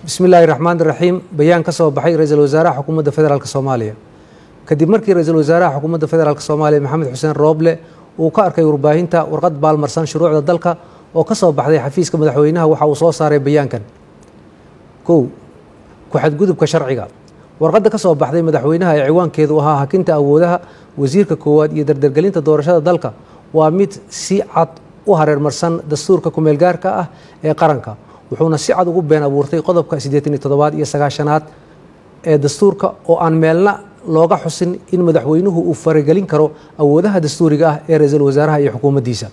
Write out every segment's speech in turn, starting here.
bismi illaahi raxmaan iraxiim bayaan ka soo baxay ra-iisul wasaaraha xukuumadda federaalk soomaaliya kadib markii ra-iisul wasaaraha xukuumadda federaalk soomaaliya maxamed xuseen rooble uu ka arkay warbaahinta warqad baalmarsan shuruucda dalka oo ka soo baxday xafiiska madaxweynaha waxa uu soo saaray bayaankan kow ku-xadgudubka sharciga warqadda ka soo baxday madaxweynaha ee ciwaankeedu ahaa hakinta awoodaha wasiirka koowaad iyo dardargelinta doorashada dalka waa mid si cad u hareermarsan dastuurka kumeelgaarka ah ee qaranka wuxuuna si cad ugu been abuurtay qodobka siddeetan iyo toddobaad iyo sagaashanaad ee dastuurka oo aan meelna looga xusin in madaxweynuhu uu faragelin karo awoodaha dastuuriga ah ee ra-iisul wasaaraha iyo xukuumaddiisa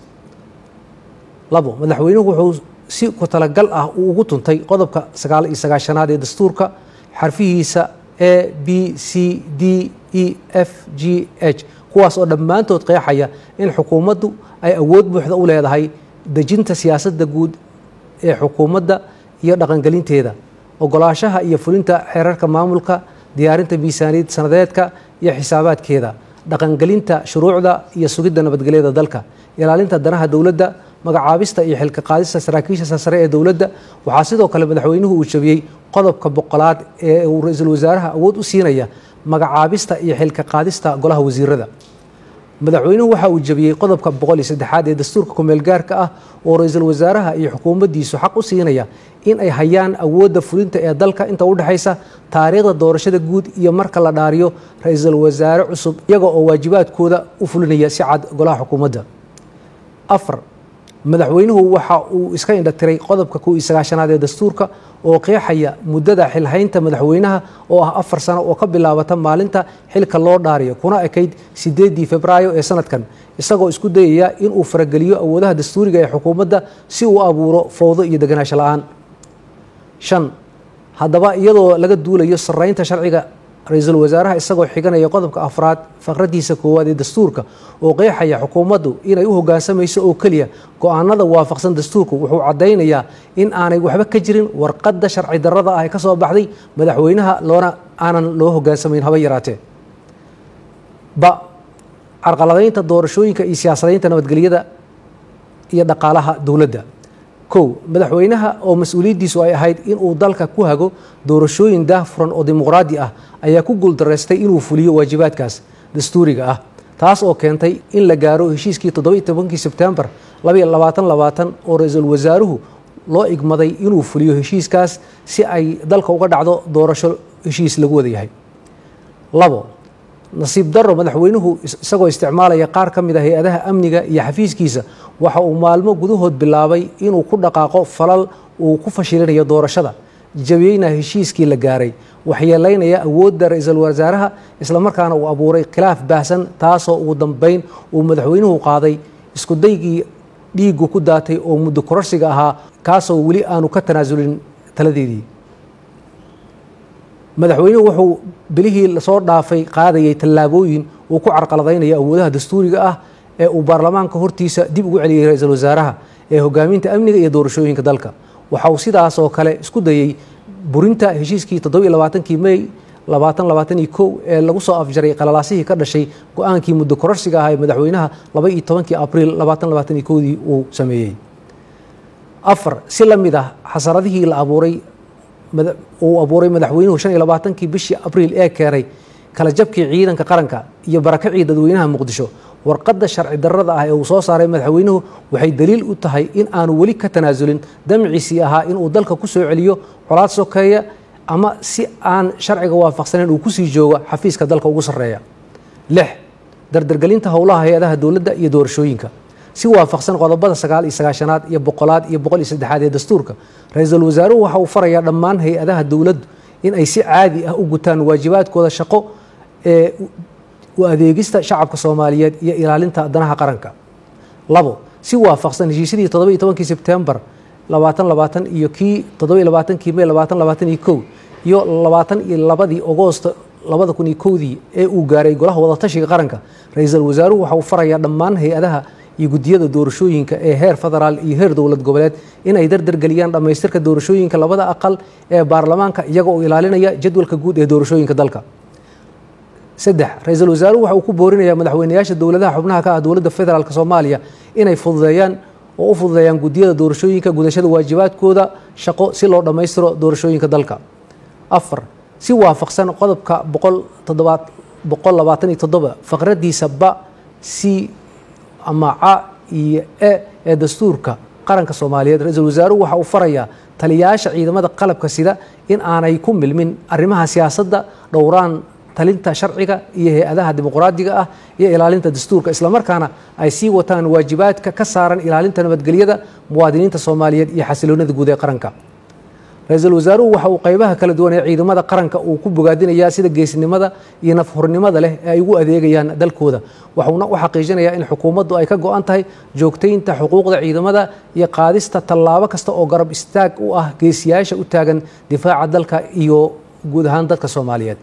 labo madaxweynuhu wuxuu si ku talagal ah uu ugu tuntay qodobka sagaal iyo sagaashanaad ee dastuurka xarfihiisa a b c d e f g h kuwaas oo dhammaantood qeexaya in xukuumaddu ay awood buuxda u leedahay dejinta siyaasadda guud ee xukuumadda iyo dhaqangelinteeda ogolaashaha iyo fulinta xeerarka maamulka diyaarinta miisaaniyad sanadeedka iyo xisaabaadkeeda dhaqangelinta shuruucda iyo sugidda nabadgelyada dalka ilaalinta danaha dowladda magacaabista iyo xilka qaadista saraakiisha sare ee dowladda waxaa sidoo kale madaxweynuhu uu jabiyey qodobka boqolaad ee uu ra-iisul wasaaraha awood u siinaya magacaabista iyo xilka qaadista golaha wasiirada madaxweynuhu waxa uu jabiyey qodobka boqol iyo saddexaad ee dastuurka kumeelgaarka ah oo ra-iisul wasaaraha iyo xukuumaddiisu xaq u siinaya in ay hayaan awoodda fulinta ee dalka inta u dhexaysa taariikhda doorashada guud iyo marka la dhaariyo ra-iisul wasaare cusub iyaga oo waajibaadkooda u fulinaya si cad golaha xukuumadda afar madaxweynuhu waxa uu iska indhatiray qodobka kow iyo sagaashanaad ee dastuurka oo qeexaya muddada xilhaynta madaxweynaha oo ah afar sano oo ka bilaabata maalinta xilka loo dhaariyo kuna ekayd sideedii febraayo ee sanadkan isagoo isku dayaya inuu farageliyo awoodaha dastuuriga ee xukuumadda si uu abuuro fowdo iyo deganaansho la-aan shan haddaba iyadoo laga duulayo saraynta sharciga ra-iisul wasaaraha isagoo xiganaya qodobka afraad faqradiisa koowaad ee dastuurka oo qeexaya xukuumaddu inay u hoggaansamayso oo keliya go-aanada waafaqsan dastuurku wuxuu caddaynayaa in aanay waxba ka jirin warqadda sharci darrada ah ee ka soo baxday madaxweynaha loona aanan loo hoggaansamayn haba yaraatee ba carqaladaynta doorashooyinka iyo siyaasadaynta nabadgelyada iyo dhaqaalaha dowladda kow madaxweynaha oo mas-uuliyaddiisu ay ahayd inuu dalka ku hago doorashooyin daahfuran oo dimuqraadi ah ayaa ku guuldaraystay inuu fuliyo waajibaadkaas dastuuriga ah taas oo keentay in la gaaro heshiiskii toddoba iyo tobankii sebtembar labaiyo labaatan labaatan oo ra-iisul wasaaruhu loo igmaday inuu fuliyo heshiiskaas si ay dalka uga dhacdo doorasho heshiis lagu wada yahay labo nasiib darro madaxweynuhu isagoo isticmaalaya qaar ka mid a hay-adaha amniga iyo xafiiskiisa waxa uu maalmo gudahood bilaabay inuu ku dhaqaaqo falal uu ku fashilinayo doorashada jabiyeyna heshiiskii la gaaray waxyeelaynaya awoodda ra-iisul wasaaraha islamarkaana uu abuuray khilaaf baahsan taasoo ugu dambeyn uu madaxweynuhu qaaday iskudaygii dhiigu ku daatay oo muddo kororsiga ahaa kaasoo weli aanu ka tanaasulin taladeedii madaxweynuhu wuxuu bilihii lasoo dhaafay qaadayay tallaabooyin uu ku carqaladaynayo awoodaha dastuuriga ah ee uu baarlamaanka hortiisa dib ugu celiyey ra-iisul wasaaraha ee hogaaminta amniga iyo doorashooyinka dalka waxa uu sidaas oo kale isku dayey burinta heshiiskii toddoba iyo labaatankii mey labaatan labaatan iyo kow ee lagu soo afjaray qalalaasihii ka dhashay go-aankii muddo kororsiga ah ee madaxweynaha laba iyo tobankii abriil labaatan labaatan iyo kowdii uu sameeyey afar si la mid ah xasaradihii la abuuray uu abuuray madaxweynuhu shan iyo labaatankii bishii abriil ee keenay kala jabkii ciidanka qaranka iyo barakacii dadweynaha muqdisho warqadda sharci darrada ah ee uu soo saaray madaxweynuhu waxay daliil u tahay in aanu weli ka tanaasulin damciisii ahaa inuu dalka ku soo celiyo colaad sokeeya ama si aan sharciga waafaqsanayn uu kusii joogo xafiiska dalka ugu sarreeya lix dardargelinta howlaha hay-adaha dowladda iyo doorashooyinka si waafaqsan qodobada sagaal iyo sagaashanaad iyo boqolaad iyo boqol iyo saddexaad ee dastuurka ra-iisul wasaaruhu waxa uu farayaa dhammaan hay-adaha dowladdu in ay si caadi ah u gutaan waajibaadkooda shaqo ee u adeegista shacabka soomaaliyeed iyo ilaalinta danaha qaranka labo si waafaqsan heshiisyadii toddoba iyo tobankii sebtembar labaatan labaatan iyo kii toddoba iyo labaatankii mey labaatan labaatan iyo kow iyo labaatan iyo labadii agoosto labada kun iyo kowdii ee uu gaaray golaha wadatashiga qaranka ra-iisul wasaaruhu waxa uu farayaa dhammaan hay-adaha iyo guddiyada doorashooyinka ee heer federaal iyo heer dowlad goboleed inay dardargeliyaan dhammaystirka doorashooyinka labada aqal ee baarlamaanka iyaga oo ilaalinaya jadwalka guud ee doorashooyinka dalka saddex ra-iisul wasaaruhu waxa uu ku boorinayaa madaxweynayaasha dowladaha xubnaha ka ah dowladda federaalk soomaaliya inay fududeeyaan oo u fududeeyaan guddiyada doorashooyinka gudashada waajibaadkooda shaqo si loo dhammaystiro doorashooyinka dalka afar si waafaqsan qodobka boqol labaatan iyo toddoba faqradiisa ba c ama ca iyo e ee dastuurka qaranka soomaaliyeed ra-iisul wasaaruhu waxa uu farayaa taliyayaasha ciidamada qalabka sida in aanay ku milmin arrimaha siyaasadda dhowraan talinta sharciga iyo hay-adaha dimuqraadiga ah iyo ilaalinta dastuurka islamarkaana ay sii wataan waajibaadka ka saaran ilaalinta nabadgelyada muwaadiniinta soomaaliyeed iyo xasiloonida guud ee qaranka ra-iisul wasaaruhu waxa uu qaybaha kala duwan ee ciidamada qaranka uu ku bogaadinayaa sida geesnimada iyo nafhurnimada leh ee ay ugu adeegayaan dalkooda waxuuna u xaqiijinayaa in xukuumaddu ay ka go-an tahay joogtaynta xuquuqda ciidamada iyo qaadista tallaabo kasta oo garab istaag u ah geesiyaasha u taagan difaaca dalka iyo guud ahaan dadka soomaaliyeed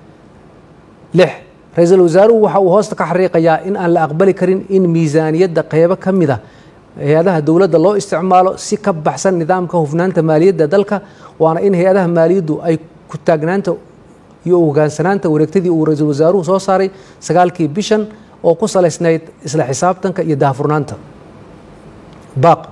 lix ra-iisul wasaaruhu waxa uu hoosta ka xariiqayaa in aan la aqbali karin in miisaaniyadda qeybo ka mid ah hay-adaha dowladda loo isticmaalo si ka baxsan nidaamka hufnaanta maaliyadda dalka waana in hay-adaha maaliyaddu ay ku taagnaanta iyo hogaansanaanta wareegtadii uu ra-iisul wasaaruhu soo saaray sagaalkii bishan oo ku salaysnayd isla xisaabtanka iyo daahfurnaanta baaq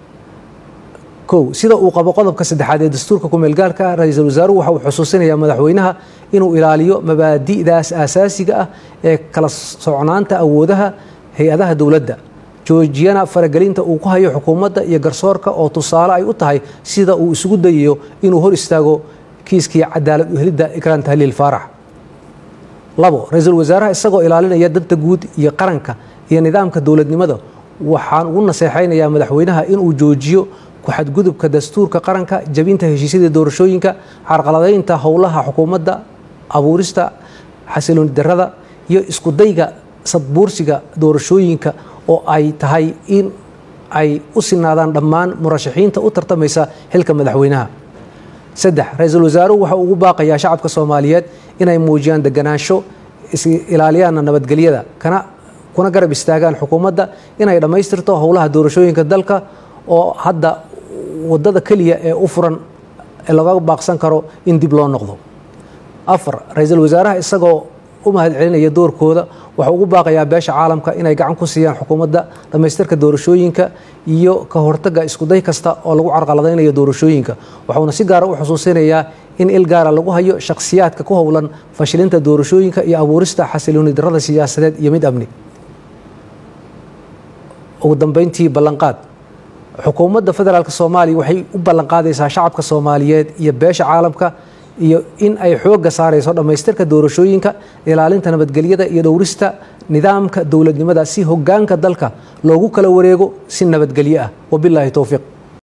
kow sida uu qabo qodobka saddexaad ee dastuurka kumeelgaarka ah ra-iisul wasaaruhu waxa uu xusuusinayaa madaxweynaha inuu ilaaliyo mabaadi'daas aasaasiga ah ee kala socnaanta awoodaha hay-adaha dowladda joojiyana faragelinta uu ku hayo xukuumadda iyo garsoorka oo tusaale ay u tahay sida uu isugu dayayo inuu hor istaago kiiskii cadaalad uhelidda ikraan tahliil faarax labo ra-iisul wasaaraha isagoo ilaalinaya danta guud iyo qaranka iyo nidaamka dowladnimada waxaan ugu naseexaynayaa madaxweynaha inuu joojiyo ku-xadgudubka dastuurka qaranka jabinta heshiisyada doorashooyinka carqaladaynta howlaha xukuumadda abuurista xasilooni darada iyo iskudayga sadbuursiga doorashooyinka oo ay tahay in ay u sinaadaan dhammaan murashaxiinta u tartamaysa xilka madaxweynaha saddex ra-iisul wasaaruhu waxa uu ugu baaqayaa shacabka soomaaliyeed inay muujiyaan deganaansho is-ilaaliyaana nabadgelyada kana kuna garab istaagaan xukuumadda inay dhammaystirto howlaha doorashooyinka dalka oo hadda wadada keliya ee u furan ee laga baaqsan karo in dib loo noqdo afar ra-iisul wasaaraha isagoo u mahad celinaya doorkooda waxau ugu baaqayaa beesha caalamka inay gacan ku siiyaan xukuumadda dhammaystirka doorashooyinka iyo ka hortagga iskuday kasta oo lagu carqaladaynayo doorashooyinka waxauna si gaara u xusuusinayaa in il gaara lagu hayo shakhsiyaadka ku howlan fashilinta doorashooyinka iyo abuurista xasilooni darada siyaasadeed iyo mid amni ugu dambeyntii ballanqaad xukuumadda federaalk soomaaliya waxay u ballanqaadaysaa shacabka soomaaliyeed iyo beesha caalamka iyo in ay xoogga saarayso dhammaystirka doorashooyinka ilaalinta nabadgelyada iyo dhowrista nidaamka dowladnimada si hogaanka dalka loogu kala wareego si nabadgelyo ah wabilaahi towfiiq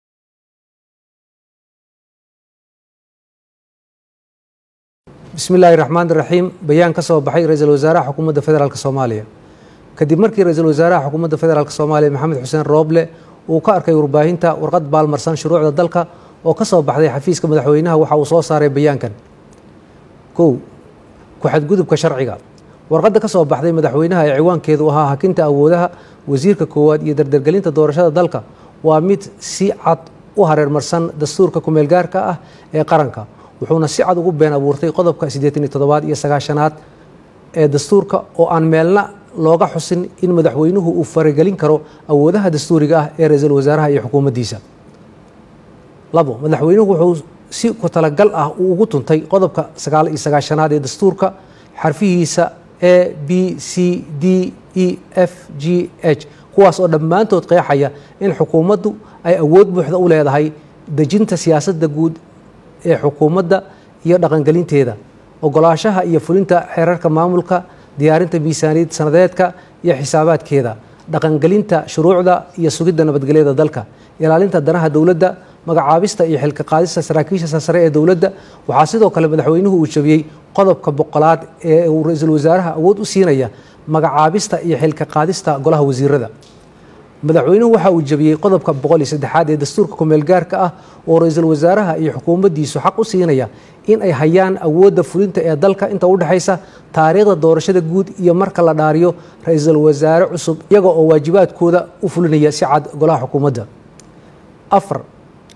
bismi illaahi raxmaan iraxiim bayaan ka soo baxay ra-iisul wasaaraha xukuumadda federaalk soomaaliya kadib markii ra-iisul wasaaraha xukuumadda federaalk soomaaliya maxamed xuseen rooble uu ka arkay warbaahinta warqad baalmarsan shuruucda dalka oo ka soo baxday xafiiska madaxweynaha waxa uu soo saaray bayaankan kow ku-xadgudubka sharciga warqadda ka soo baxday madaxweynaha ee ciwaankeedu ahaa hakinta awoodaha wasiirka koowaad iyo dardargelinta doorashada dalka waa mid si cad u hareermarsan dastuurka kumeelgaarka ah ee qaranka wuxuuna si cad ugu been abuurtay qodobka siddeetan iyo toddobaad iyo sagaashanaad ee dastuurka oo aan meelna looga xusin in madaxweynuhu uu faragelin karo awoodaha dastuuriga ah ee ra-iisul wasaaraha iyo xukuumaddiisa labo madaxweynuhu wuxuu si ku talagal ah uu ugu tuntay qodobka sagaal iyo sagaashanaad ee dastuurka xarfihiisa a b c d e f g h kuwaas oo dhammaantood qeexaya in xukuumaddu ay awood buuxda u leedahay dejinta siyaasadda guud ee xukuumadda iyo dhaqangelinteeda ogolaashaha iyo fulinta xeerarka maamulka diyaarinta miisaaniyad sanadeedka iyo xisaabaadkeeda dhaqangelinta shuruucda iyo sugidda nabadgelyada dalka ilaalinta danaha dowladda magacaabista iyo xilka qaadista saraakiisha sare ee dowladda waxaa sidoo kale madaxweynuhu uu jabiyey qodobka boqolaad ee uu ra-iisul wasaaraha awood u siinaya magacaabista iyo xilka qaadista golaha wasiirada madaxweynuhu waxa uu jabiyey qodobka boqol iyo saddexaad ee dastuurka kumeelgaarka ah oo ra-iisul wasaaraha iyo xukuumaddiisu xaq u siinaya in ay hayaan awoodda fulinta ee dalka inta u dhexaysa taariikhda doorashada guud iyo marka la dhaariyo ra-iisul wasaare cusub iyaga oo waajibaadkooda u fulinaya si cad golaha xukuumadda afar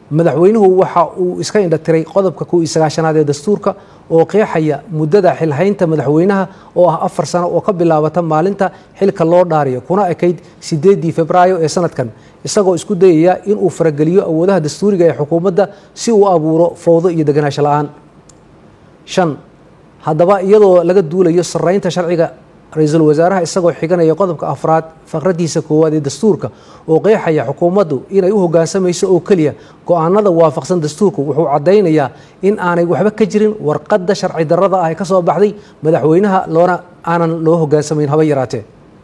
madaxweynuhu waxa uu iska indhatiray qodobka kow iyo sagaashanaad ee dastuurka oo qeexaya muddada xilhaynta madaxweynaha oo ah afar sano oo ka bilaabata maalinta xilka loo dhaariyo kuna ekayd sideedii febraayo ee sanadkan isagoo isku dayaya inuu farageliyo awoodaha dastuuriga ee xukuumadda si uu abuuro fowdo iyo deganaansho la-aan shan haddaba iyadoo laga duulayo saraynta sharciga ra-iisul wasaaraha isagoo xiganaya qodobka afraad faqradiisa koowaad ee dastuurka oo qeexaya xukuumaddu inay u hoggaansamayso oo keliya go-aanada waafaqsan dastuurku wuxuu caddaynayaa in aanay waxba ka jirin warqadda sharci darrada ah ee ka soo baxday madaxweynaha loona aanan loo hoggaansamayn haba yaraatee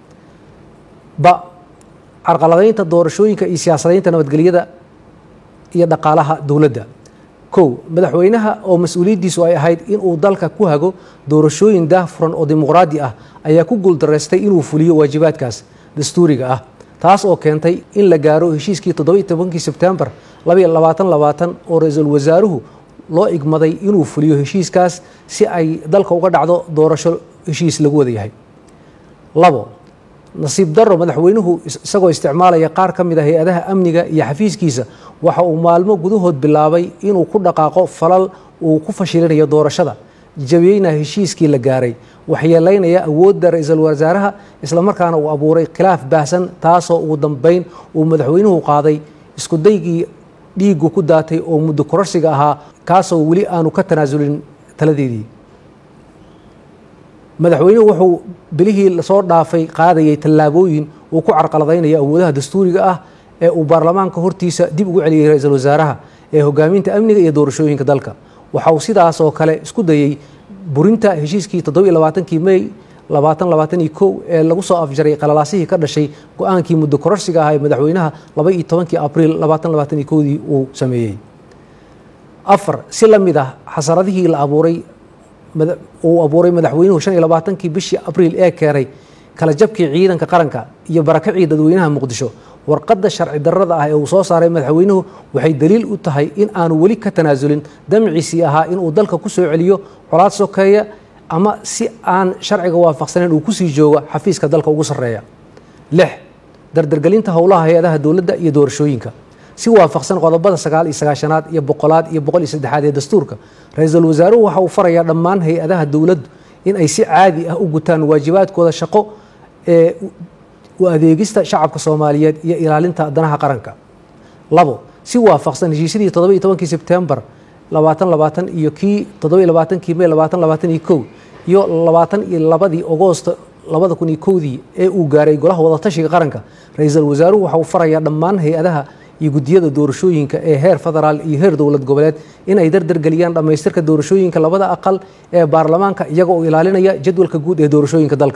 ba carqaladaynta doorashooyinka iyo siyaasadaynta nabadgelyada iyo dhaqaalaha dowladda kow madaxweynaha oo mas-uuliyaddiisu ay ahayd inuu dalka ku hago doorashooyin daahfuran oo dimuqraadi ah ayaa ku guuldaraystay inuu fuliyo waajibaadkaas dastuuriga ah taas oo keentay in la gaaro heshiiskii toddobiiy tobankii sebtembar labaiyo labaatan labaatan oo ra-iisul wasaaruhu loo igmaday inuu fuliyo heshiiskaas si ay dalka uga dhacdo doorasho heshiis lagu wada yahay labo nasiib daro madaxweynuhu isagoo isticmaalaya qaar ka mid a hay-adaha amniga iyo xafiiskiisa waxa uu maalmo gudahood bilaabay inuu ku dhaqaaqo falal uu ku fashilinayo doorashada jabiyeyna heshiiskii la gaaray waxyeelaynaya awoodda ra-iisul wasaaraha islamarkaana uu abuuray khilaaf baahsan taasoo ugu dambeyn uu madaxweynuhu qaaday iskudaygii dhiigu ku daatay oo muddo kororsiga ahaa kaasoo weli aanu ka tanaasulin taladeedii madaxweynuhu wuxuu bilihii lasoo dhaafay qaadayay tallaabooyin uu ku carqaladaynayo awoodaha dastuuriga ah ee uu baarlamaanka hortiisa dib ugu celiyey ra-iisul wasaaraha ee hogaaminta amniga iyo doorashooyinka dalka waxa uu sidaas oo kale isku dayey burinta heshiiskii toddobiiy labaatankii mey labaatan labaatan iyo kow ee lagu soo afjaray qalalaasihii ka dhashay go-aankii muddo kororsiga ah ee madaxweynaha laba iyo tobankii abriil labaatan labaatan iyo kowdii uu sameeyey afar si la mid ah xasaradihii la abuuray uu abuuray madaxweynuhu shan iyo labaatankii bishii abriil ee keenay kala jabkii ciidanka qaranka iyo barakacii dadweynaha muqdisho warqadda sharci darrada ah ee uu soo saaray madaxweynuhu waxay daliil u tahay in aanu weli ka tanaasulin damciisii ahaa inuu dalka ku soo celiyo colaad sokeeya ama si aan sharciga waafaqsanayn uu kusii joogo xafiiska dalka ugu sarreeya lix dardargelinta howlaha hay-adaha dowladda iyo doorashooyinka si waafaqsan qodobada sagaal iyo sagaashanaad iyo boqolaad iyo boqol iyo saddexaad ee dastuurka ra-iisul wasaaruhu waxa uu farayaa dhammaan hay-adaha dowladdu in ay si caadi ah u gutaan waajibaadkooda shaqo ee u adeegista shacabka soomaaliyeed iyo ilaalinta danaha qaranka labo si waafaqsan heshiisyadii toddoba iyo tobankii sebtembar labaatan labaatan iyo kii toddoba iyo labaatankii mey labaatan labaatan iyo kow iyo labaatan iyo labadii agoosto labada kun iyo kowdii ee uu gaaray golaha wadatashiga qaranka ra-iisul wasaaruhu waxa uu farayaa dhammaan hay-adaha iyo guddiyada doorashooyinka ee heer federaal iyo heer dowlad goboleed in ay dardargeliyaan dhammaystirka doorashooyinka labada aqal ee baarlamaanka iyaga oo ilaalinaya jadwalka guud ee doorashooyinka dalka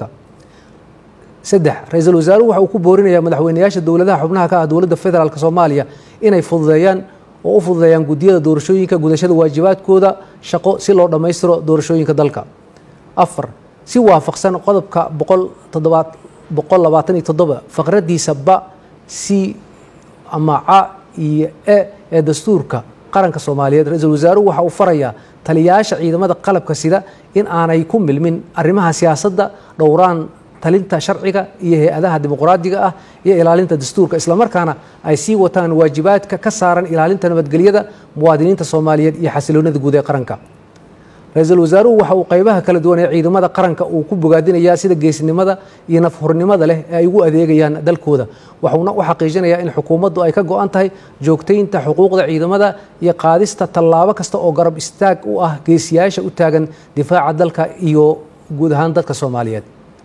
saddex ra-iisul wasaaruhu waxa uu ku boorinayaa madaxweynayaasha dowladaha xubnaha ka ah dowladda federaalk soomaaliya inay fududeeyaan oo u fududeeyaan guddiyada doorashooyinka gudashada waajibaadkooda shaqo si loo dhammaystiro doorashooyinka dalka afar si waafaqsan qodobka boqol toddobaad boqol labaatan iyo toddoba faqradiisa ba c ama ca iyo e ee dastuurka qaranka soomaaliyeed ra-iisul wasaaruhu waxa uu farayaa taliyayaasha ciidamada qalabka sida in aanay ku milmin arrimaha siyaasadda dhowraan talinta sharciga iyo hay-adaha dimuqraadiga ah iyo ilaalinta dastuurka islamarkaana ay sii wataan waajibaadka ka saaran ilaalinta nabadgelyada muwaadiniinta soomaaliyeed iyo xasiloonida guud ee qaranka ra-iisul wasaaruhu waxa uu qaybaha kala duwan ee ciidamada qaranka uu ku bogaadinayaa sida geesnimada iyo nafhurnimada leh ee ay ugu adeegayaan dalkooda waxuuna u xaqiijinayaa in xukuumaddu ay ka go-an tahay joogtaynta xuquuqda ciidamada iyo qaadista tallaabo kasta oo garab istaag u ah geesiyaasha u taagan difaaca dalka iyo guud ahaan dadka soomaaliyeed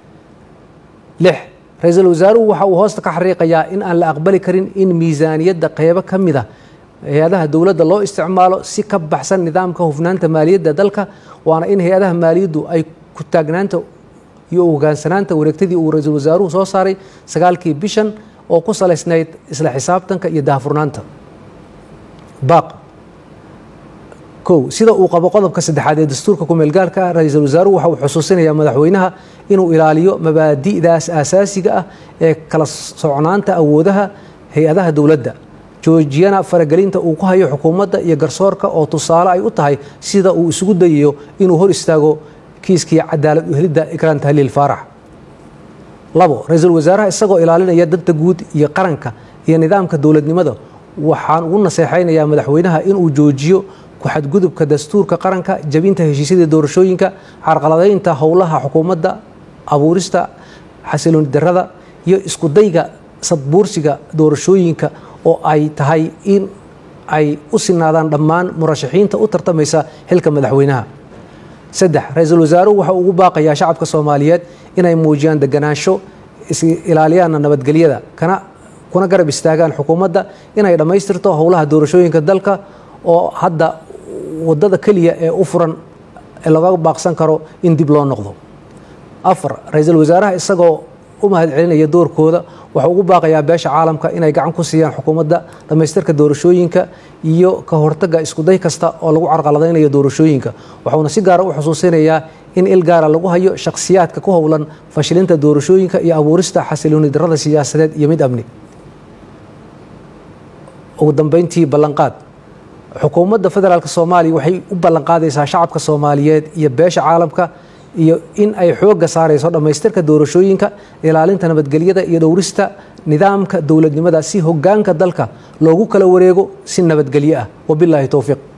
lix ra-iisul wasaaruhu waxa uu hoosta ka xariiqayaa in aan la aqbali karin in miisaaniyadda qeybo ka mid a hay-adaha dowladda loo isticmaalo si ka baxsan nidaamka hufnaanta maaliyadda dalka waana in hay-adaha maaliyaddu ay ku taagnaanta iyo hogaansanaanta wareegtadii uu ra-iisul wasaaruhu soo saaray sagaalkii bishan oo ku salaysnayd isla xisaabtanka iyo daahfurnaanta baaq kow sida uu qabo qodobka saddexaad ee dastuurka kumeelgaarka ah ra-iisul wasaaruhu waxa uu xusuusinayaa madaxweynaha inuu ilaaliyo mabaadi'daas aasaasiga ah ee kala socnaanta awoodaha hay-adaha dowladda joojiyana faragelinta uu ku hayo xukuumadda iyo garsoorka oo tusaale ay u tahay sida uu isugu dayayo inuu hor istaago kiiskii cadaalad uhelidda ikraan tahliil faarax labo ra-iisul wasaaraha isagoo ilaalinaya danta guud iyo qaranka iyo nidaamka dowladnimada waxaan ugu naseexaynayaa madaxweynaha inuu joojiyo ku-xadgudubka dastuurka qaranka jabinta heshiisyada doorashooyinka carqaladaynta howlaha xukuumadda abuurista xasilooni darada iyo iskudayga sadbuursiga doorashooyinka oo ay tahay in ay u sinaadaan dhammaan murashaxiinta u tartamaysa xilka madaxweynaha saddex ra-iisul wasaaruhu waxa ugu baaqayaa shacabka soomaaliyeed inay muujiyaan deganaansho is ilaaliyaana nabadgelyada kana kuna garab istaagaan xukuumadda inay dhammaystirto howlaha doorashooyinka dalka oo hadda wadada keliya ee u furan ee laga baaqsan karo in dib loo noqdo afar ra-iisul wasaaraha isagoo u mahadcelinaya doorkooda waxau ugu baaqayaa beesha caalamka inay gacan ku siiyaan xukuumadda dhammaystirka doorashooyinka iyo ka hortagga iskuday kasta oo lagu carqaladaynayo doorashooyinka waxauna si gaara u xusuusinayaa in il gaara lagu hayo shakhsiyaadka ku howlan fashilinta doorashooyinka iyo abuurista xasilooni darada siyaasadeed iyo mid amni ugu dambeyntii ballanqaad xukuumadda federaalk soomaaliya waxay u ballanqaadaysaa shacabka soomaaliyeed iyo beesha caalamka iyo in ay xoogga saarayso dhammaystirka doorashooyinka ilaalinta nabadgelyada iyo dhowrista nidaamka dowladnimada si hogaanka dalka loogu kala wareego si nabadgelyo ah wabilaahi towfiiq